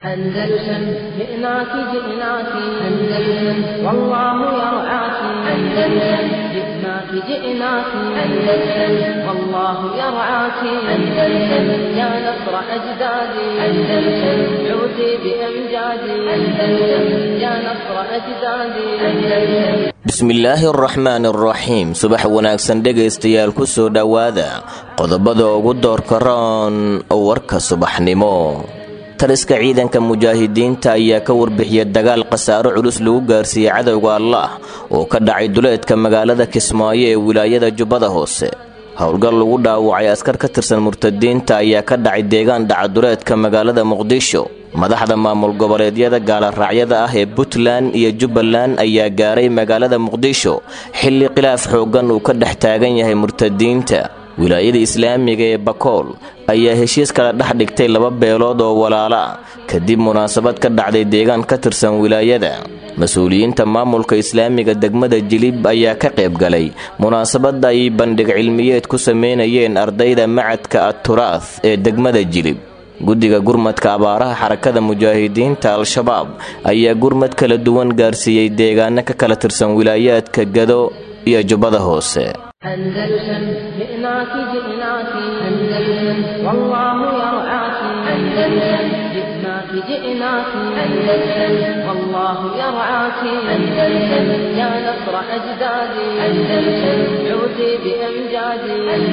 أندلسن جئناك جئناك أندلسن والله يرعاك أندلسن جئناك جئناك أندلسن والله يرعاك أندلسن يا نصر أجدادي أندلسن عودي بأمجادي أندلسن يا نصر أجدادي أندلسن bismillaahi araxmaan araxiim subax wanaagsan dhegaystayaal ku soo dhowaada qodobada ugu doorka roon warka subaxnimo taliska ciidanka mujaahidiinta ayaa ka warbixiya dagaal khasaaro culus lagu gaarsiiyey cadowga allaah oo ka dhacay duleedka magaalada kismaayo ee wilaayada jubbada hoose howlgal lagu dhaawacay askar ka tirsan murtadiinta ayaa ka dhacay deegaan dhacaduleedka magaalada muqdisho madaxda maamul goboleedyada gaaloraacyada ah ee puntland iyo jubbaland ayaa gaaray magaalada muqdisho xilli khilaaf xooggan uu ka dhex taagan yahay murtadiinta wilaayada islaamiga ee bakool ayaa heshiis kala dhex dhigtay laba beelood oo walaalo ah kadib munaasabad ka dhacday deegaan ka tirsan wilaayada mas-uuliyiinta maamulka islaamiga degmada jilib ayaa ka qayb galay munaasabadda ay bandhig cilmiyeed ku sameynayeen ardayda macadka atturaah ee degmada jilib guddiga gurmadka abaaraha xarakada mujaahidiinta al-shabaab ayaa gurmad kala duwan gaarsiiyey deegaano ka kala tirsan wilaayaadka gado iyo jubbada hoose أندلسن جئناك جئناك أندلسن والله يرعاك أندلسن جئناك جئناك أندلسن والله يرعاك أندلسن يا نصر أجدادي أندلسن عودي بأمجادي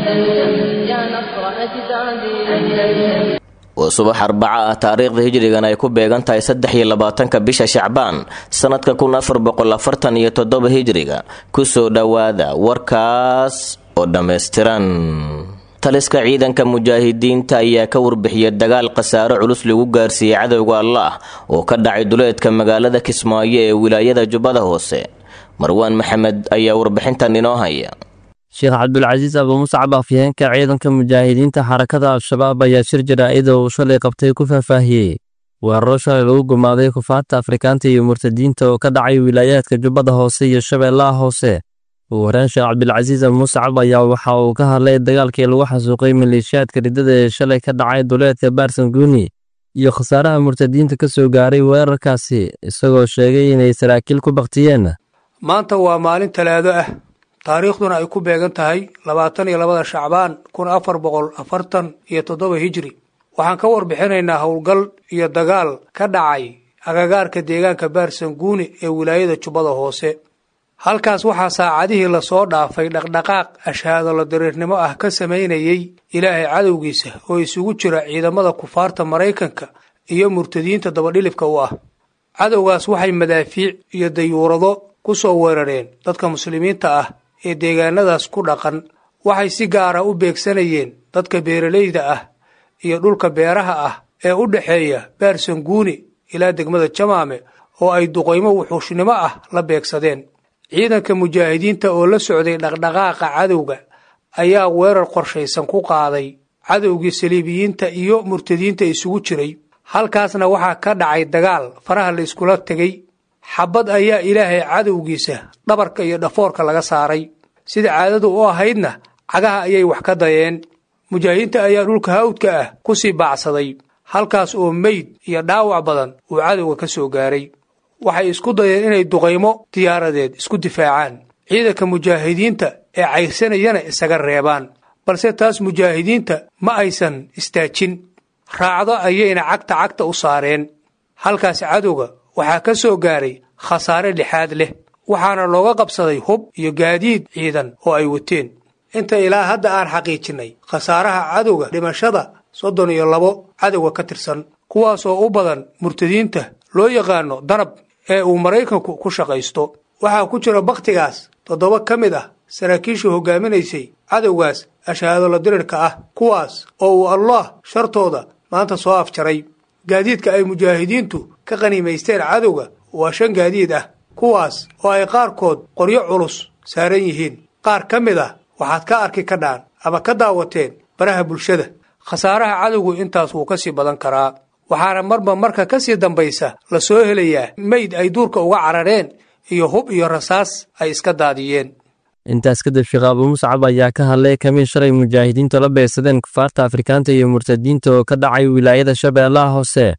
أندلسن يا نصر أجدادي أندلسن waa subax arbaca ah taariikhda hijrigan ay ku beegan tahay saddex iyo labaatanka bisha shacbaan sannadka kun afar boqol afartan iyo toddoba hijriga kusoo dhowaada warkaas oo dhammaystiran taliska ciidanka mujaahidiinta ayaa ka warbixiya dagaal khasaaro culus lagu gaarsiiyey cadowga allaah oo ka dhacay duleedka magaalada kismaayo ee wilaayada jubbada hoose marwaan maxamed ayaa warbixintan inoo haya sheekh cabdulcasiis abumusacab afyeenka ciidanka mujaahidiinta xarakada al-shabaab ayaa shir jaraa'ida uu shalay qabtay ku faahfaahiyey weeraro shalay lagu gumaaday kufaarta afrikaanta iyo murtadiinta oo ka dhacay wilaayaadka jubbada hoose iyo shabeellaha hoose ugu horeen sheekh cabdilcasiis abumusacab ayaa waxa uu ka hadlay dagaalkii lagu xasuuqay maleeshiyaadka riddada ee shalay ka dhacay duleedka baarsanguuni iyo khasaaraha murtadiinta ka soo gaaray weerarkaasi isagoo sheegay inay saraakiil ku baktiyeen maanta waa maalin talaado ah taariikhduna ay ku beegan tahay labaatan iyo labada shacbaan kun afar boqol afartan iyo toddoba hijri waxaan ka warbixinaynaa howlgal iyo dagaal ka dhacay agagaarka deegaanka baarsanguuni ee wilaayada jubbada hoose halkaas waxaa saacadihii lasoo dhaafay dhaqdhaqaaq ashaadolo dariirnimo ah ka samaynayey ilaahay cadowgiisa oo isugu jira ciidamada kufaarta maraykanka iyo murtadiinta dabadhilibka u ah cadowgaas waxay madaafiic iyo dayuurado ku soo weerareen dadka muslimiinta ah ee deegaanadaas ku dhaqan waxay si gaara u beegsanayeen dadka beeralayda ah iyo dhulka beeraha ah ee u dhexeeya baarsanguuni ilaa degmada jamaame oo ay duqaymo wuxuushnimo ah la beegsadeen ciidanka mujaahidiinta oo la socday dhaqdhaqaaqa cadowga ayaa weerar qorshaysan ku qaaday cadowgii saliibiyiinta iyo murtadiinta isugu jiray halkaasna waxaa ka dhacay dagaal faraha la iskula tegey xabad ayaa ilaahay cadowgiisa dhabarka iyo dhafoorka laga saaray sida caadadu u ahaydna cagaha ayay wax ka dayeen mujaahidiinta ayaa dhulka hawdka ah ku sii baacsaday halkaas oo meyd iyo dhaawac badan uu cadowga ka soo gaaray waxay isku dayeen inay duqaymo diyaaradeed isku difaacaan ciidanka mujaahidiinta ee cayrsanayana isaga reebaan balse taas mujaahidiinta ma aysan istaajin raacdo ayayna cagta cagta u saareen halkaas cadowga waxaa ka soo gaaray khasaare lixaad leh waxaana looga qabsaday hub iyo gaadiid ciidan oo ay wateen inta ilaa hadda aan xaqiijinnay khasaaraha cadowga dhimashada soddon iyo labo cadowga ka tirsan kuwaasoo u badan murtadiinta loo yaqaano danab ee uu maraykanku ku shaqaysto waxaa ku jira bakhtigaas toddoba ka mid ah saraakiishii hogaaminaysay cadowgaas ashahaadolo dirirka ah kuwaas oo uu allah shartooda maanta soo afjaray gaadiidka ay mujaahidiintu ka qaniimaysteen cadowga waa shan gaadiid ah kuwaas oo ay qaarkood qoryo culus saaran yihiin qaar ka mid ah waxaad ka arki kadhaan ama ka daawateen baraha bulshada khasaaraha cadowgu intaas wuu ka sii badan karaa waxaana marba marka ka sii dambaysa la soo helayaa meyd ay duurka uga carareen iyo hub iyo rasaas ay iska daadiyeen intaas kadib sheekh abu muscab ayaa ka hadlay kamiin shalay mujaahidiintu la beegsadeen kufaarta afrikaanta iyo murtadiinta oo ka dhacay wilaayada shabeellaha hoose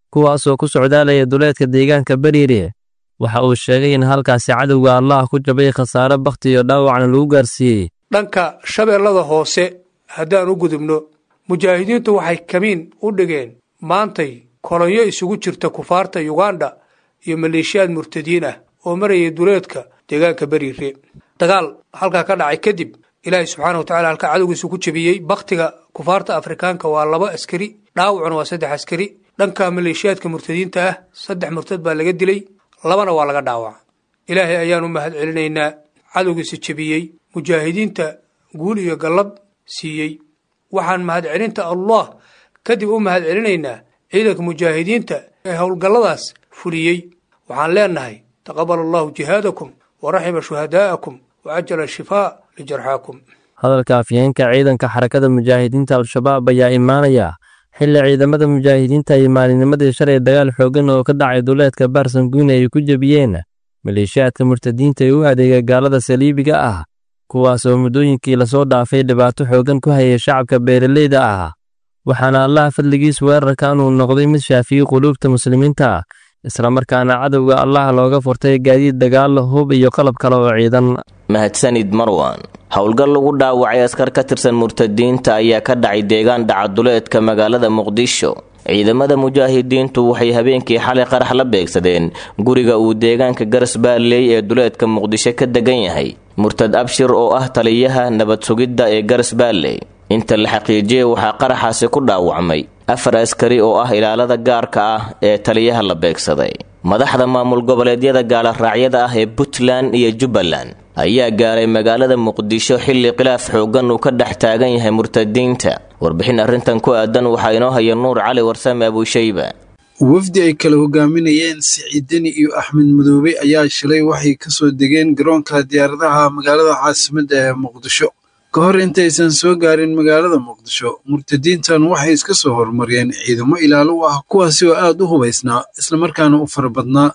kuwaasoo ku socdaalaya duleedka deegaanka bariire waxa uu sheegay in halkaasi cadowga allah ku jabay khasaare bakhti iyo dhaawacna lagu gaarsiiyey dhanka shabeellada hoose haddaan u gudubno mujaahidiintu waxay kamiin u dhigeen maantay kolonyo isugu jirta kufaarta yuganda iyo maleeshiyaad murtadiin ah oo marayay duleedka deegaanka beriire dagaal halkaa ka dhacay kadib ilaahay subxaana watacala halkaa cadowgiisu ku jebiyey bakhtiga kufaarta afrikaanka waa laba askari dhaawacuna waa saddex askari dhanka maleeshiyaadka murtadiinta ah saddex murtad baa laga dilay labana waa laga dhaawaca ilaahay ayaan u mahad celinaynaa cadowgiisa jebiyey mujaahidiinta guul iyo gallad siiyey waxaan mahadcelinta allah kadib u mahad celinaynaa ciidanka mujaahidiinta ee howlgalladaas fuliyey waxaan leenahay taqabal allahu jihaadakum wa raxima shuhadaa'akum wa cajala shifaa lijarxaakum hadalka afyeenka ciidanka xarakada mujaahidiinta al-shabaab ayaa imaanaya xilli ciidamada mujaahidiinta ay maalinimadii shalay dagaal xooggan oo ka dhacay duleedka baarsanguune ay ku jebiyeen maleeshiyaadka murtadiinta ee u adeega gaalada saliibiga ah kuwaas oo muddooyinkii lasoo dhaafay dhibaato xooggan ku hayay shacabka beeraleyda ah waxaana allaha fadligiis weerarkan uu noqday mid shaafiyey quluubta muslimiinta islamarkaana cadowga allah looga furtay gaadiid dagaal hub iyo qalab kale oo ciidan mahadsanid marwan howlgal lagu dhaawacay askar ka tirsan murtadiinta ayaa ka dhacay deegaan dhacaduleedka magaalada muqdisho ciidamada mujaahidiintu waxay habeenkii xalay qarax la beegsadeen guriga uu deegaanka garasbaalley ee duleedka muqdisho ka degan yahay murtad abshir oo ah taliyaha nabad sugidda ee garasbaalley inta la xaqiijiyey waxaa qaraxaasi ku dhaawacmay afar askari oo ah ilaalada gaarka ah ee taliyaha la beegsaday madaxda maamul goboleedyada gaalaraacyada ah ee puntland iyo jubbaland ayaa gaaray magaalada muqdisho xilli khilaaf xooggan uu ka dhex taagan yahay murtadiinta warbixin arrintan ku aadan waxaa inoo haya nuur cali warsame abuushayba wafdi ay kala hogaaminayeen siciidani iyo axmed madoobe ayaa shilay waxay ka soo degeen garoonka diyaaradaha magaalada caasimadda ee muqdisho ka hor intaysan soo gaarin magaalada muqdisho murtadiintan waxay iska soo horumariyeen ciidamo ilaalo u ah kuwaasi oo aad u hubaysnaa islamarkaana u fara badnaa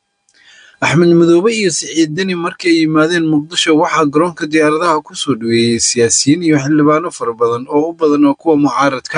axmed madoobe iyo siciidani markii ay yimaadeen muqdisho waxaa garoonka diyaaradaha ku soo dhaweeyey siyaasiyiin iyo xildhibaano fara badan oo u badan oo kuwa mucaaradka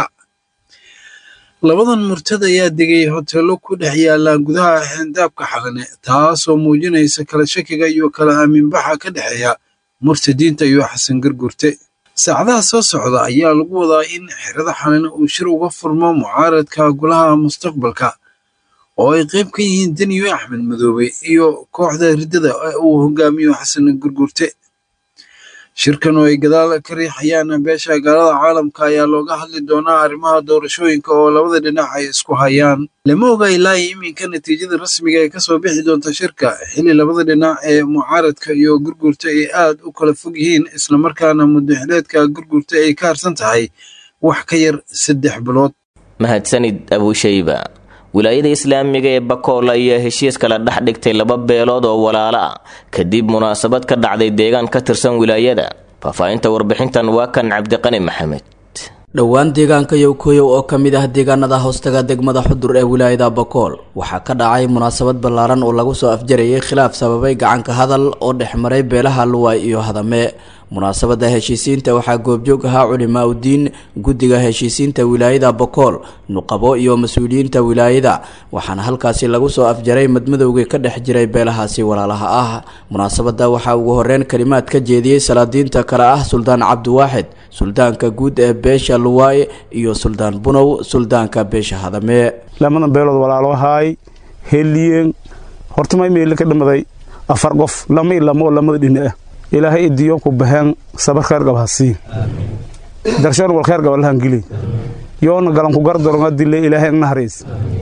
labadan murtad ayaa degay hoteello ku dhex yaalla gudaha xeendaabka xalane taasoo muujinaysa kala shakiga iyo kala aaminbaxa ka dhexeeya murtadiinta iyo xasan gargurte saacadaha soo socda ayaa lagu wadaa in xerada xalane uu shir uga furmo mucaaradka golaha mustaqbalka oo ay qayb ka yihiin deniyo axmed madoobe iyo kooxda riddada uu hogaamiyo xasan gurgurte shirkan oo ay gadaal ka riixayaan beesha gaalada caalamka ayaa looga hadli doonaa arrimaha doorashooyinka oo labada dhinac ay isku hayaan lama oga ilaa iminka natiijada rasmiga ee kasoo bixi doonta shirka xilli labada dhinac ee mucaaradka iyo gurgurta ay aad u kala fog yihiin islamarkaana muddaxileedka gurgurta ay ka harsan tahay wax ka yar saddex bilood mahadsanid abuushayba wilaayada islaamiga ee bakool ayaa heshiis kala dhex dhigtay laba beelood oo walaalo ah kadib munaasabad ka dhacday deegaan ka tirsan wilaayada faahfaahinta warbixintan waa kan cabdiqani maxamed dhowaan deegaanka yowkoyow oo ka mid ah deegaanada hoostaga degmada xudur ee wilaayada bakool waxaa ka dhacay munaasabad ballaaran oo lagu soo afjarayay khilaaf sababay gacanka hadal oo dhex maray beelaha luwaay iyo hadame munaasabada heshiisiinta waxaa goobjoog ahaa culimaa udiin guddiga heshiisiinta wilaayada bakool nuqabo iyo mas-uuliyiinta wilaayada waxaana halkaasi lagu soo afjaray madmadowgii ka dhex jiray beelahaasi walaalaha ah munaasabada waxaa ugu horeyn kalimaad ka jeediyey salaadiinta kale ah suldaan cabdiwaaxid suldaanka guud ee beesha luwaay iyo suldaan bunow suldaanka beesha hadame lamadan beelood walaalo ahaay heliyeen hortamay meeli ka dhamaday afar qof lama ilamo oo lamada dhina ah ilaahay idiyo ku baxeen sabar kheer gab hasii darshan wal kheer gab lahan gili yoona galan ku gardaronga dilay ilaahay nahariis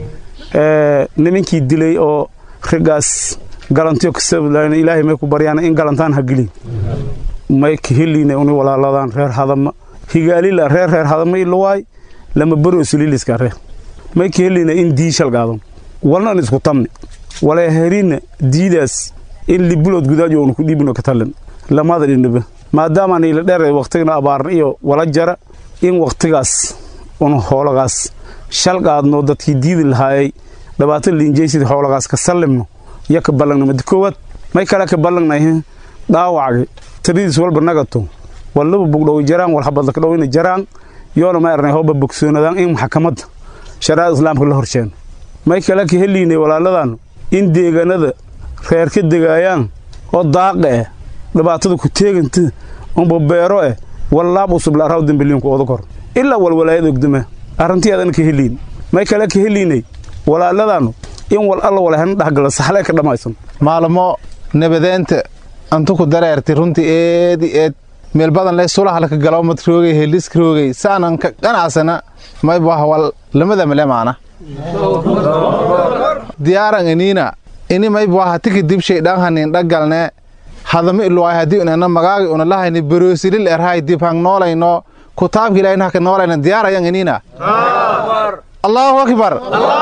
ee nimankii dilay oo rigaas galantiyo kasablaan ilaahay may ku baryaan in galantaan ha gili may kaheliina uni walaaladan reer hadama higaalila reer reer hadama iluwaay lama baro sililiska reer may kaheliina in diishal gaadon walna isku tamni wala herina diidaas in libulood gudaajo unu ku dhiibino ka talin lamada dhinaba maadaama niila dheer waqtigana abaarna iyo wala jara in waqtigaas un hoolagaas shal qaadno dadkii diidi lahaayay dhibaato liinjaysid hoolagaas ka sallimno iyo ka ballangna madi koowaad may kale ka ballangnay dhaawacga tiridiis walba nagato wallaba bugdhow jaraan wal habadlaka dhowina jaraan yoona ma ernay hooba bogsoonadaan in maxkamadda shariicada islaamka la horsheen may kale ka heliynay walaaladan in deegaanada reer ka degaayaan oo daaqa eh dhibaatada ku teeganta unba beero eh wallaab usub la araw dembeliinku oda kor ilaa walwalaayad ogdama arrintii adan ka heliyn may kale ka heliynay walaaladaannu in wal alla walahana dhexgala saxlee ka dhammaysan maalmo nabadeenta antu ku dareertay runtii eedi eed meel badan leh sulahalka galawmad roogay heliska roogay saanan ka qanacsana maybaha wal lamada male maana diyaaran iniina ini maybaha tiki dibshay dhanhanin dhagalne hadama iluwaay haddii unana magaagi una lahayni baroosilil erhay dib hang noolayno kutaabki ilahin haka noolayna diyaarayan iniina allahu akbar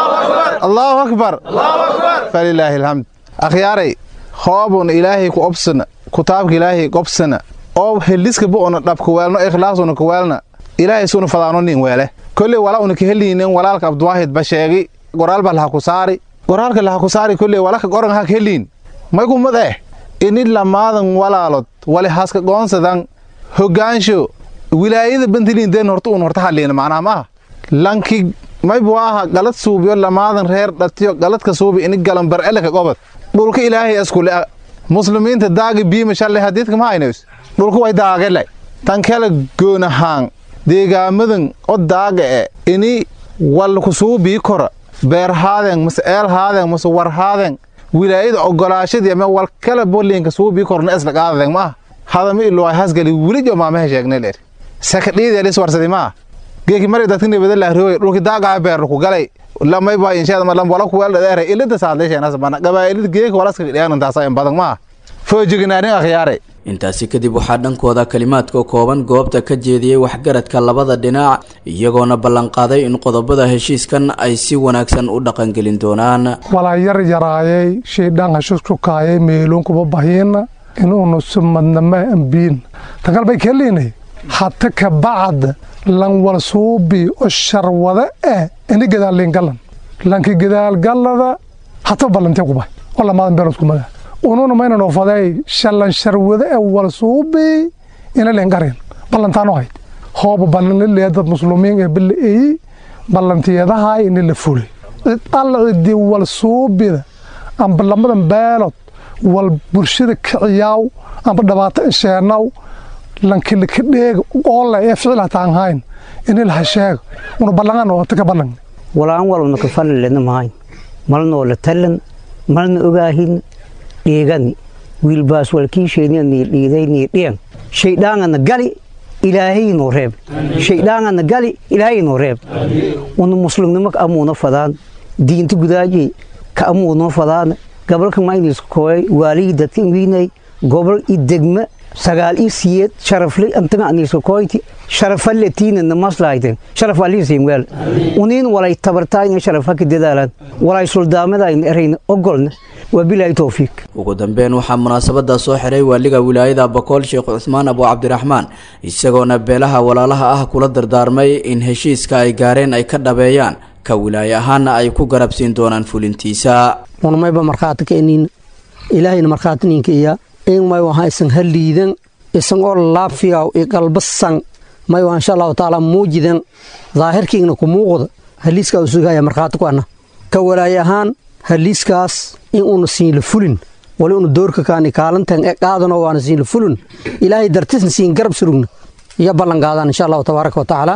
allahu akbar falilaahi alhamd akhyaaray hoobun ilaahay ku obsana kutaabka ilaahay gobsana oo heliska bu una dhab kuweelno ikhlaas una kuweelna ilaahay suna fadaano nin weele kolley wala una ka heliinin walaalka abduwaahid ba sheegi goraal ba laha ku saari goraalka laha ku saari kolley walaka goran ha ka heliin maygumad eh ini lamaadan walaalod wali haska goonsadan hogaansho wilaayada bantiliin den horta un horta hadliina macnaha maaha lanki maybu aha galad suubiyo lamaadan reer dhatiyo galadka suubi ini galan barceleka gobad dhulka ilaahay iskule muslimiinta daagi biima shalay hadiidka ma haynays dhulka way daagele tan kala goonahaan deegaamadan o daaga e ini walku suubii kora beerhaadeen mase eelhaadeen mase warhaadeen wilaayada ogolaashadii ama wal kala bolinka suubii korna isla qaadadeen maaha hadama iluwaay hasgali welijo maamaha sheegnay leer sakadhiideelis warsadi maaha geeki mari dadka nabada lahrooy dhulki daagaha beerlu ku galay lamay baa inshaada ma lam wala ku wala dheere ilada saadleesheenas bana gabaa'ilada geeki walaska dhiyaan intaasa in badan maaha foojignaanin akhyaare intaasi kadib waxaa dhankooda kalimaadka kooban goobta ka jeediyey waxgaradka labada dhinac iyagoona ballanqaaday in qodobada heshiiskan ay si wanaagsan u dhaqangelin doonaan walaa yar yaraayay shaydhaan hashushukaayay meeluunkuba bahiina inuunu sumadnama ambiin takalbay keliinay hata ka bacd lan walsuubi o sharwada eh ini gadaalliingalan lanki gadaalgallada hata ballantee kubay oo lamaadan beelodkumada ununa maynan ofaday shallan sharwada e walsuubi ina leengarin ballantaano hayd hooba ballanlilee dad muslumiin ee balaeyi ballantiyadahay ini la fulay cid alla cidii walsuubida amba lamadan beelod wal bulshada kiciyaaw amba dhibaato isheenaw lankilika dheega oolle ee ficil hataan hayn ini laha sheega una ballangan oo taka ballan walaan walna ka falilena mahayn malnoo la talan malna ogaahin dhiigani wiilbaas walkiisheeniani dhiidayni dhiyan shaydhaangana gali ilaahaynoo reeb shaydhaangana gali ilaahaynoo reeb una muslimnimo ka amuuna fadaan diinta gudaaji ka amuunoo fadaan gabalka mayniska kooyay waaligii dadka wiinay gobol i degma sagaal i siyeed sharafle antaga aniska kooyti sharafalle tiinana maslaayten sharaf aliisiin weel uniin walay tabartaayna sharaf haka dadaalaan walay suldaamadaayna erayna ogolna wabilaahi towfiiq ugu dambeyn waxaa munaasabada soo xiray waaliga wilaayada bakool sheekh cusmaan abu cabdiraxmaan isagoona beelaha walaalaha ah kula dardaarmay in heshiiska ay gaareen ay ka dhabeeyaan ka wilaaye ahaana ay ku garabsiin doonaan fulintiisa unamayba markhaati ka eniin ilaahayna markhaati ninka iya in may waha isan haliidan isan oo laafiyaw i qalbasan may waa insha allahu tacaala muujidan daahirkiigna ku muuqda haliiskaa u sugaya markhaati ku ana ka walaaye ahaan haliiskaas in uuna siinla fulin wali una doorka kaani kaalantan e qaadano waana siinla fulin ilaahay dartisna siin garab surugna iyo ballan qaadaan insha allahu tabaaraka wa tacaala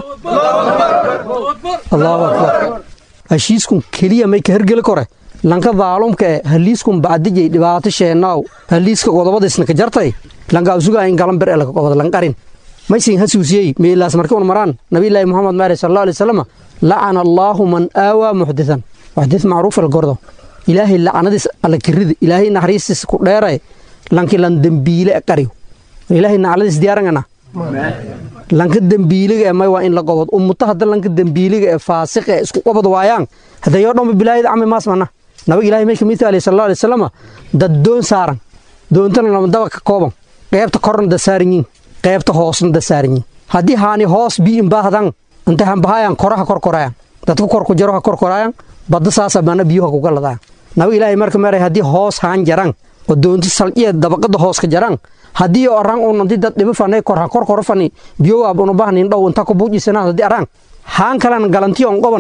allahu akbar heshiiskun keliya may ka hergeli kore lanka daalumka e haliiskun bacdijay dhibaato sheenaaw haliiska qodobadaisna ka jartay lankaa usugaa in galan bir elaka qobod lanqarin maysin hasuusiyey meelaas marka un maraan nabiyllaahi muxamed maari sal alla alay wasalam lacana allaahu man aawaa muxditan waxdis macruuf el gordo ilaahay lacanadiis alla kirida ilaahay naxariistiis ku dheeray lanki lan dembiile e qariyo ilaahay nacladiis diyaarangana lanka dembiiliga e may waa in la qobod ummuto hadda lanka dembiiliga ee faasiq ee isku qobod waayaan hadayoo dhanba bilaayada cami maas mana nabag ilahay may kamid tahay sal alay wasalam dad doon saaran doontana lama daba ka kooban qaybta korna da saaran yiin qaybta hoosna da saaran yiin haddii haani hoos biin baahdan intay hambahayaan koraha korkorayaan dadka korku jaro ha korkorayaan badda saasa bana biyuha kuga ladaan nabag ilaahay marka meeray haddii hoos haan jaran oo doonta salciya dabaqada hoos ka jaran haddii oran un inti dad dhibo fanay kor ha korkoro fani biyo waab una bahnin dhow inta ku buujisana haddii arang haan kalan galantiyo on qoban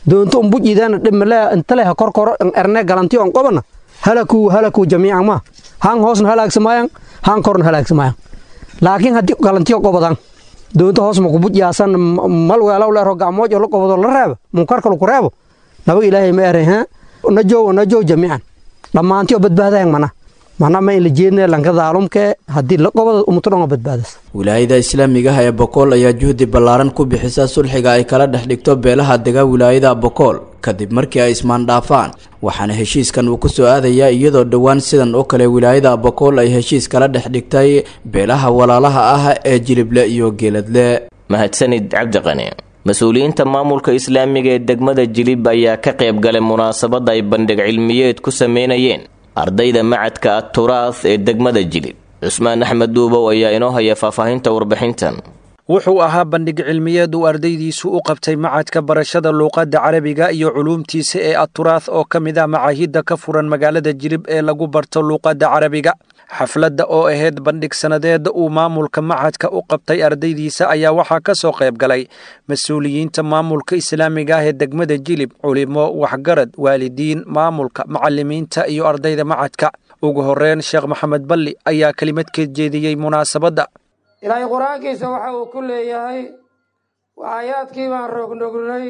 doonto un bujidaana dhimale intale ha korkoro erne galantiyo on qobana halaku halaku jamiican ma han hoosna halaagsamayaan han korna halaagsamayaan laakiin haddii galantiyo qobadan doonto hoos ma kubujyaasan mal weelaw leero gacmoojo la qobodo la reeba munkarka laku reebo nabaga ilaahay ma eray ha najow najow jamiican dhammaantiyo badbaadayan mana mana ma in la jeednay lanka daalumkee haddii la qobada umuto dhan oo badbaadas wilaayada islaamiga ah ee bokool ayaa juhdi ballaaran ku bixisa sulxiga ay kala dhex dhigto beelaha dega wilaayada bokool kadib markii ay ismaandhaafaan waxaana heshiiskan uu kusoo aadayaa iyadoo dhowaan sidan oo kale wilaayada bokool ay heshiis kala dhex dhigtay beelaha walaalaha ah ee jilible iyo geeladle mahadsanid cabdiqani mas-uuliyiinta maamulka islaamiga ee degmada jilib ayaa ka qayb galay munaasabadda ay bandhig cilmiyeed ku sameynayeen ardayda macadka aturaah ee degmada jilib cusmaan axmed duubow ayaa inoo haya faahfaahinta warbixintan wuxuu ahaa bandhig cilmiyeed uu ardaydiisu u qabtay macadka barashada luuqadda carabiga iyo culuumtiisa ee aturaah oo ka mid ah macaahidda ka furan magaalada jilib ee lagu barto luuqadda carabiga xafladda oo ahayd bandhig sannadeed uu maamulka macadka u qabtay ardaydiisa ayaa waxaa ka soo qayb galay mas-uuliyiinta maamulka islaamiga ah ee degmada jilib culimo waxgarad waalidiin maamulka macalimiinta iyo ardayda macadka ugu horeyn sheekh maxamed balli ayaa kelimad ka jeediyey munaasabadda ilaahay qur-aankiisa waxa uu ku leeyahay aayaadkii baan rognogrnay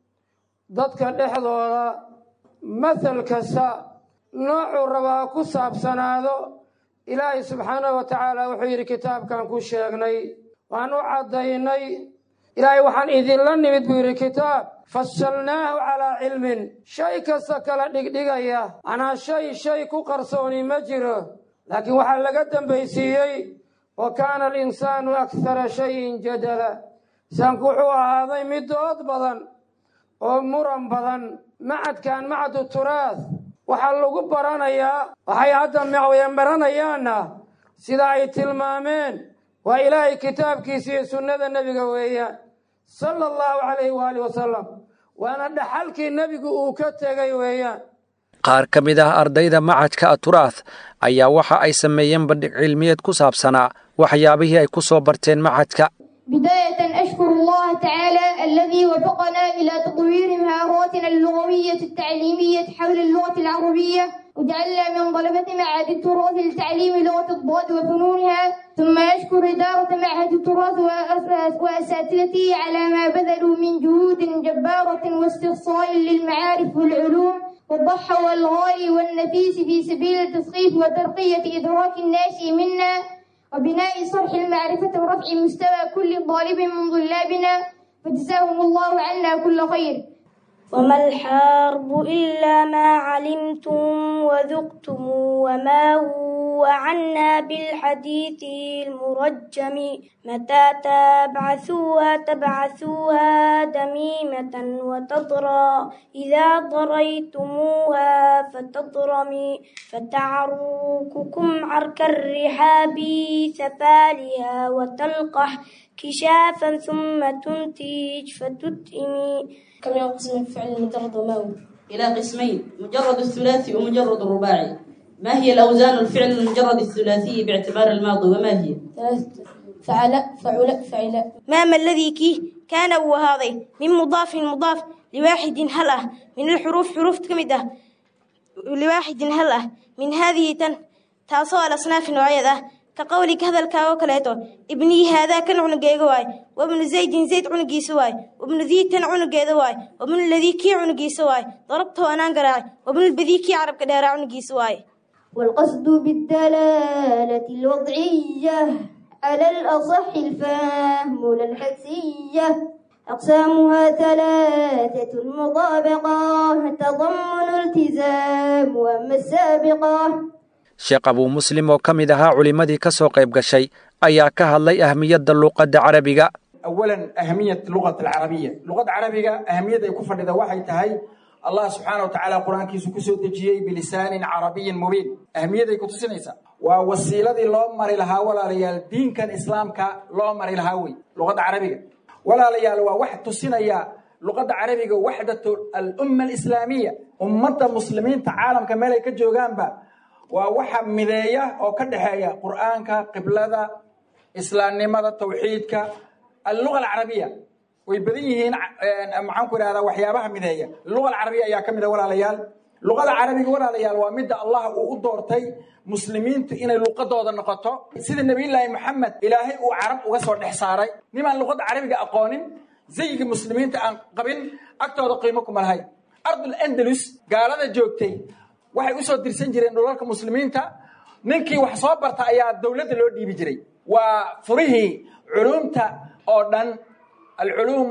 dadka dhexdooda mathal kasta noocuu rabaa ku saabsanaado ilaahay subxaanahu wa tacaala wuxuu yidhi kitaabkan ku sheegnay waan u caddaynay ilaahay waxaan idinla nimid buu yidhi kitaab fasalnaahu calaa cilmin shay kasta kala dhigdhigaya anaa shay shay ku qarsooni ma jiro laakiin waxaa laga dambaysiiyey wa kaana alinsaanu akthara shayin jadala insaanku wuxuu ahaaday mid dood badan oo muran badan macadkan macadu turaah waxaa lagu baranayaa waxay hadda mawyan baranayaanna sida ay tilmaameen waa ilaahay kitaabkiisa iyo sunnada nebiga weeyaan sala allahu calayhi waaalih wasalam waana dhaxalkii nebigu uu ka tegay weeyaan qaar ka mid ah ardayda macadka aturaah ayaa waxa ay sameeyeen bandhig cilmiyeed ku saabsanaa waxyaabihii ay ku soo barteen macadka بداية أشكر الله تعالى الذي وفقنا إلى تطوير مهاراتنا اللغوية التعليمية حول اللغة العربية وجعلنا من طلبة معهد التراث لتعليم لغة الضاد وفنونها ثم أشكر إدارة معهد التراث وأساتذته على ما بذلوا من جهود جبارة واستقصاء للمعارف والعلوم وضحوا الغالي والنفيس في سبيل التثقيف وترقية إدراك الناشئ منا وبناء صرح المعرفة ورفع مستوى كل طالب من طلابنا فجزاهم الله عنا كل خير وما الحرب إلا ما علمتم وذقتم وما هو عنا بالحديث المرجم متى تبعثوها تبعثوها دميمة وتضرى إذا ضريتموها فتضرمي فتعرككم عرك الرحاب ثفالها وتلقح كشافا ثم تنتج فتتئمي كم ينقسم الفعل مجرد وما هو إلى قسمين مجرد الثلاثي ومجرد الرباعي ما هي الأوزان الفعل المجرد الثلاثي باعتبار الماضي وما هي ثلاثة فعل فعل فعل ما ما الذي كي كان وهذا من مضاف مضاف لواحد هلأ من الحروف حروف كمدة لواحد هلأ من هذه تن تاسو الأصناف نوعية كقولك هذا الكاو كليتو ابني هذا كان عنقيق واي وابن زيد زيد عنقي سواي وابن ذي تن عنقي واي وابن الذي كي عنقي سواي ضربته أنا قراي وابن البذي كي عرب كدار عنقي سواي والقصد بالدلالة الوضعية على الأصح الفهم لا الحسية أقسامها ثلاثة المطابقة تضمن التزام وأما السابقة sheekh abuu muslim oo ka mid ahaa culimmadii ka soo qayb gashay ayaa ka hadlay ahmiyadda luuqadda carabiga أولا أهمية اللغة العربية اللغة العربية أهمية يكون فرد واحد تهي الله سبحانه وتعالى قرآن كيسو كسو تجيي بلسان عربي مبين أهمية يكون تسنيسا ووسيلة لو مري لها ولا ليال دين كان إسلام كا لو مري لها وي لغة عربية ولا ليال واحد تسنيا لغة عربية وحدة الأمة الإسلامية أمة مسلمين تعالم كمالي كجوغان با waa waxa mideeya oo ka dhexeeya qur'aanka qiblada islaamnimada tawxiidka alluga alcarabiya way badan yihiin maxaan ku idhahdaa waxyaabaha mideeya luga alcarabiya ayaa ka mid a walaalayaal luqada carabiga walaalayaal waa midda allah uu u doortay muslimiintu inay luqadooda noqoto sida nebiyullaahi moxamed ilaahay uu carab uga soo dhex saaray nimaan luqadda carabiga aqoonin zayiga muslimiinta aan qabin agtooda qiimo kuma lahayn ardul andalus gaalada joogtay waxay u soo dirsan jireen dhulalka muslimiinta ninkii wax soo barta ayaa dowladda loo dhiibi jiray waa furihii culuumta oo dhan alculuum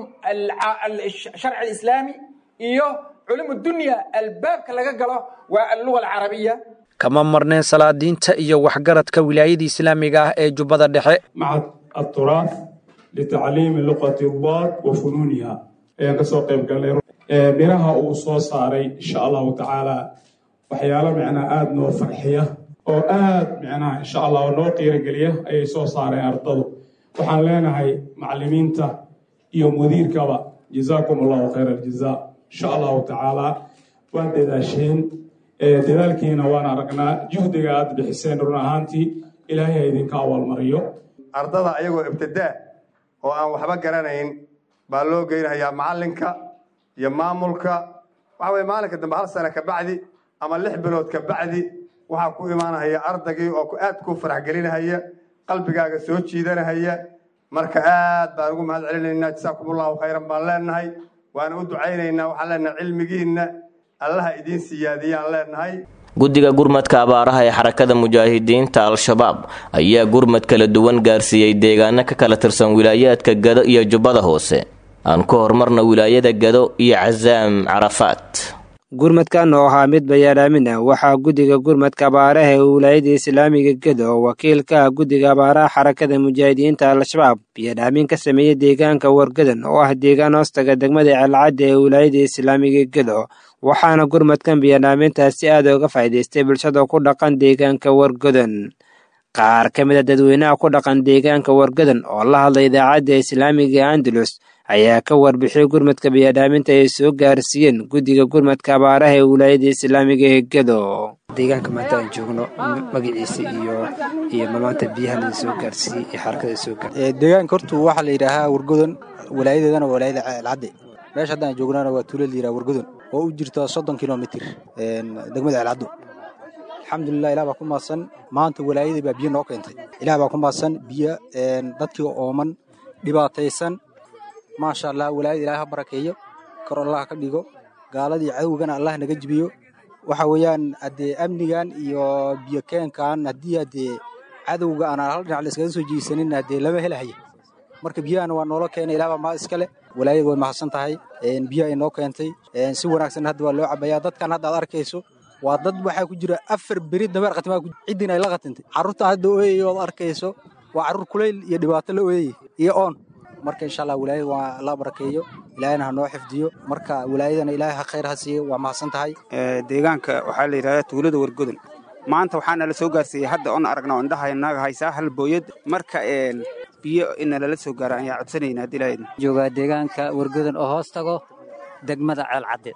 sharci alislaami iyo culuum dunya albaabka laga galo waa alluga alcarabiya kama marneen salaadiinta iyo waxgaradka wilaayada islaamiga ah ee jubbada dhexe macad aturaaf litacliimi luqati daad wa funuuniha ayaan kasoo qayb galnay miraha uu soo saaray insha allahu tacaala waxyaalo micnaa aada noo farxiya oo aad micnaha insha allah noo qiirogeliya ayay soo saareen ardadu waxaan leenahay macallimiinta iyo mudiirkaba jazaakum allahu khayra aljaza insha allahu tacaala waa dadaasheen dadaalkiina waan aragnaa juhdiga aad bixiseen run ahaantii ilaahay ha idinka awaalmariyo ardada ayagoo ibtidaa oo aan waxba garanayn baa loo geynayaa macallinka iyo maamulka waxa weye maalinka dambe hal sane ka bacdi ama lix bilood ka bacdi waxaa ku imaanahaya ardaygii oo aad ku farax gelinahaya qalbigaaga soo jiidanahaya marka aad baan ugu mahad celinaynaa jasaakum allahu khayran baan leenahay waana u ducaynaynaa waxaan leenahay cilmigiinna allaha idiin siyaadiyaan leenahay guddiga gurmadka abaaraha ee xarakada mujaahidiinta al-shabaab ayaa gurmad kala duwan gaarsiiyey deegaano ka kala tirsan wilaayaadka gado iyo jubbada hoose aan ku horumarna wilaayada gado iyo casaam carafaat gurmadkan oo ahaa mid bayaadhaamin ah waxaa guddiga gurmadka abaaraha ee wilaayada islaamiga gedo oo wakiilka ah guddiga abaaraha xarakada mujaahidiinta al-shabaab biyadhaamin ka sameeyey deegaanka wargadan oo ah deegaan hoostaga degmada celcadda ee wilaayada islaamiga gedo waxaana gurmadkan biyadhaamintaasi aad uga faa'iidaystay bulshada ku dhaqan deegaanka wargadan qaar ka mid a dadweynaha ku dhaqan deegaanka wargadan oo la hadlay idaacadda islaamiga andalus ayaa ka warbixiyey gurmadka biyadhaaminta ay soo gaarsiiyeen guddiga gurmadka abaaraha ee wilaayada islaamiga ee gedo deegaanka maanta aan joogno magaciisa iyo iyo maanta biyaha la soo gaarsiiyey iyo xarakada soo gaarsiiyey deegaanka horta waxaa la yidhaahaa wargodan walaayadeedana waa walaayada celcadde meesha haddaan joognana waa tuulo la yidhaha wargodan oo u jirta soddon kilomitir degmada celcaddo alxamdulilah ilah baa ku maadsan maanta walaayadii baa biyo noo keentay ilah baa ku maadsan biyo dadkii ooman dhibaataysan maasha allah walaayada ilaah ha barakeeyo kor allah ka dhigo gaaladii cadowgana allah naga jibiyo waxa weeyaan haddee amnigan iyo biyo keenkan haddii haddee cadowga aan hal dhinac la iskaga soo jiisanin haddee lama helahaya marka biyahana waa noola keenay ilaah baa maa iskale walaayada way mahadsan tahay biyo ay noo keentay si wanaagsan hadda waa loo cabayaa dadkan hadda aad arkayso waa dad waxaa ku jira afar beri dameer khatimaa ciddin ay la khatintay carruurtan hadda ooyaya ood arkayso waa carruur kulayl iyo dhibaato la ooyayay iyo oon marka insha allah walaayada waa la barakeeyo ilaahayna ha noo xifdiyo marka walaayadana ilaahay ha khayr ha siiyo waa mahadsan tahay deegaanka waxaa la yidhahdaa tuulada wargodan maanta waxaana la soo gaarsiiyey hadda oon aragna oo indhaha naga haysaa hal booyad marka biyo ina lala soo gaara ayaa codsanayna haddii ilaahayna joogaa deegaanka wargodan oo hoos tago degmada ceelcadde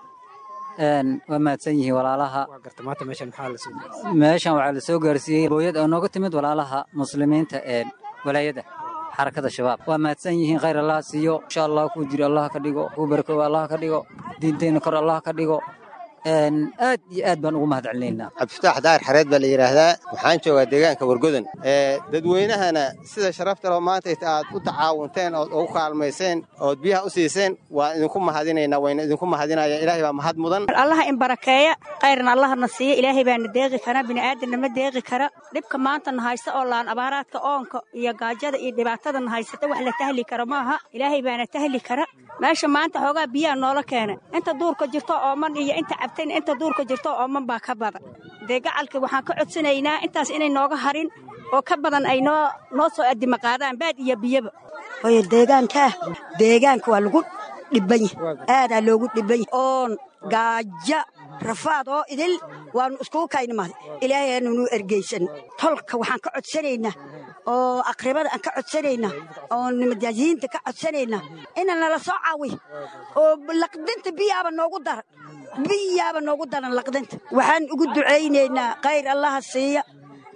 waa mahadsan yihiin walaalaha meeshan waxaa la soo gaarsiiyey booyad oo nooga timid walaalaha muslimiinta ee walaayada xarakada shabaab waa mahadsan yihiin khayr allah siiyo insha allah kuu jiro allah ka dhigo kuu barakooba allah ka dhigo diinteenna kor allah ka dhigo aad iyo aad baan ugu mahad celinaynaa cabdifataax daahir xareed baa la yidhaahdaa waxaan joogaa deegaanka wargodan dadweynahana sida sharafta loo maanta aad u tacaawunteen ood ugu kaalmayseen ood biyaha u siiseen waan idinku mahadinaynaa wayna idinku mahadinaya ilaahay baa mahad mudan allaha in barakeeya khayrna allahna siiya ilaahay baana deeqi kara bini'aadanna ma deeqi kara dhibka maantana haysta oo laan abaaraadka oonka iyo gaajada iyo dhibaatadana haysata wax la tahli kara maaha ilaahay baana tahli kara meesha maanta xoogaa biyaha noola keena inta duurka jirto ooman iyo inta cabtayna inta duurka jirto ooman baa ka badan dee gacalka waxaan ka codsanaynaa intaas inay nooga harin oo ka badan ay noo noo soo addima qaadaan baad iyo biyaba hooyo deegaankaa deegaanka waa lagu dhibban yahay aadaa loogu dhibban yahay oon gaaja rafaad oo idil waannu iskugu kaynimaaday ilaahay aanunu ergaysan tolka waxaan ka codsanaynaa oo aqribada aan ka codsanaynaa oo nimadaasiyiinta ka codsanaynaa ina nala soo caawiyo oo laqdinta biyaaba noogu daran biyaaba noogu daran laqdinta waxaan ugu ducaynaynaa khayr allaha siiya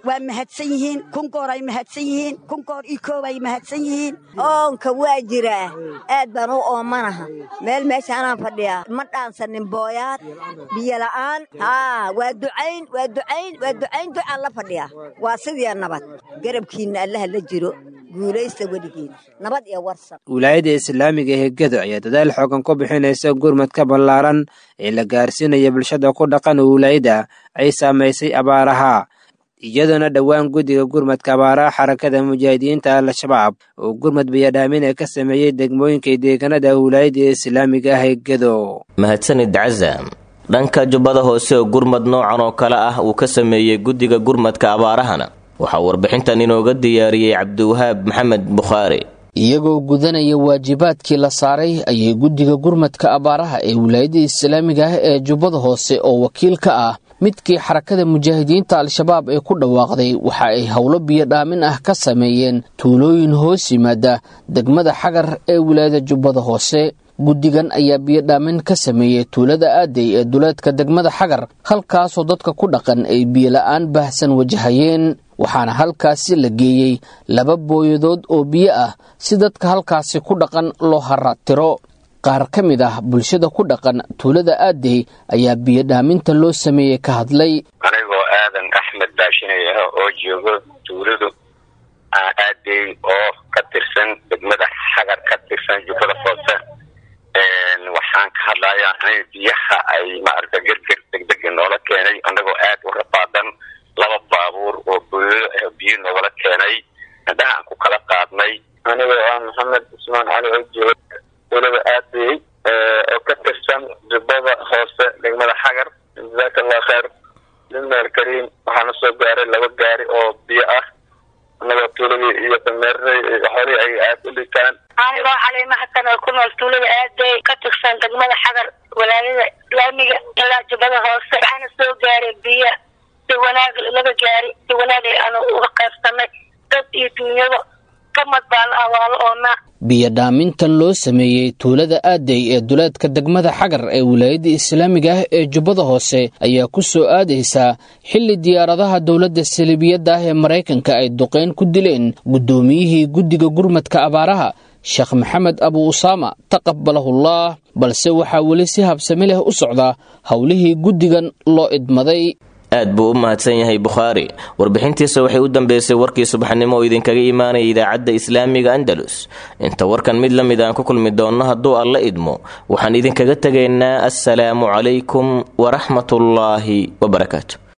waa mahadsan yihiin kunkoor ay mahadsan yihiin kunkoor iyo koob ay mahadsan yihiin oonka waa jiraa aad baan u oomanaha meel meeshaanaan fadhiyaa ma dhaansanin booyaad biyo la'aan haa waa ducayn waa ducayn waa ducayn ducaan la fadhiyaa waa sidii nabad garabkiinna allaha la jiro guulaysta weligiin nabad iyo warsan wilaayadda islaamiga ee gedo ayaa dadaal xoogan ku bixinaysa gurmadka ballaaran ee la gaarsiinaya bulshada ku dhaqan wilaayada ay saamaysay abaaraha iyadoona dhowaan guddiga gurmadka abaaraha xarakada mujaahidiinta al-shabaab oo gurmad bayadhaamina ka sameeyey degmooyinka deegaanada wilaayadda islaamiga ah ee gedo mahadsanid cazam dhanka jubbada hoose oo gurmad noocan oo kale ah uu ka sameeyey guddiga gurmadka abaarahana waxaa warbixintan inooga diyaariyey cabdiwahaab maxamed bukhaari iyagoo gudanaya waajibaadkii la saaray ayay guddiga gurmadka abaaraha ee wilaayadda islaamiga ah ee jubbada hoose oo wakiil ka ah midkii xarakada mujaahidiinta al-shabaab ee ku dhawaaqday waxa ay howlo biyodhaamin ah ka sameeyeen tuulooyin hoos yimaada degmada xagar ee wilaayada jubbada hoose guddigan ayaa biyodhaamin ka sameeyey tuulada aaday ee duleedka degmada xagar halkaasoo dadka ku dhaqan ay biyola'aan baahsan wajahayeen waxaana halkaasi la geeyey laba booyadood oo biyo ah si dadka halkaasi ku dhaqan loo haraatiro qaar ka mid ah bulshada ku dhaqan tuulada aadey ayaa biyodhaaminta loo sameeyey ka hadlay anigoo aadan axmed baashinaya oo joogo tuuladu aadey oo ka tirsan degmada xagar ka tirsan jubbada hoose waxaan ka hadlayaa in biyaha ay maaragta gerger degdega noola keenay anagoo aad u rafaadan laba baabuur oo booyado ah biyo noogala keenay indhaha aan ku kala qaadnay anigoo ah maxamed cusmaan cali oo jooga tuulada aadey oo ka tirsan jubbada hoose degmada xagar jazaaka allah kheer limaal kariim waxaana soo gaaray laba gaari oo biyo ah anagoo tuuladii iyo dameeradii xoolihii ay aad u dhitaan anigoo caliima xasan oo ku nool tuulada aaday ka tirsan degmada xagar walaayada islaamiga ilaa jubbada hoose waxaana soo gaaray biyo si wanaag laga gaari si wanaag aanu uga qaybsanay dad iyo duunyada kamad baa la awaalo oonaa biyodhaamintan loo sameeyey tuulada aaday ee duleedka degmada xagar ee wilaayadda islaamiga ah ee jubbada hoose ayaa ku soo aadaysaa xilli diyaaradaha dowladda saliibiyadda ah ee maraykanka ay duqeyn ku dileen guddoomiyihii guddiga gurmadka abaaraha sheekh maxamed abu usaama taqabalahullah balse waxaa weli si habsami leh u socdaa howlihii guddigan loo idmaday aad buu u mahadsan yahay bukhaari warbixintiisa waxay u dambeysay warkii subaxnimo oo idinkaga imaanaya idaacadda islaamiga andalus inta warkan mid la mid aan ku kulmi doonno hadduu alla idmo waxaan idinkaga tegaynaa assalaamu calaykum waraxmatullaahi wabarakaatu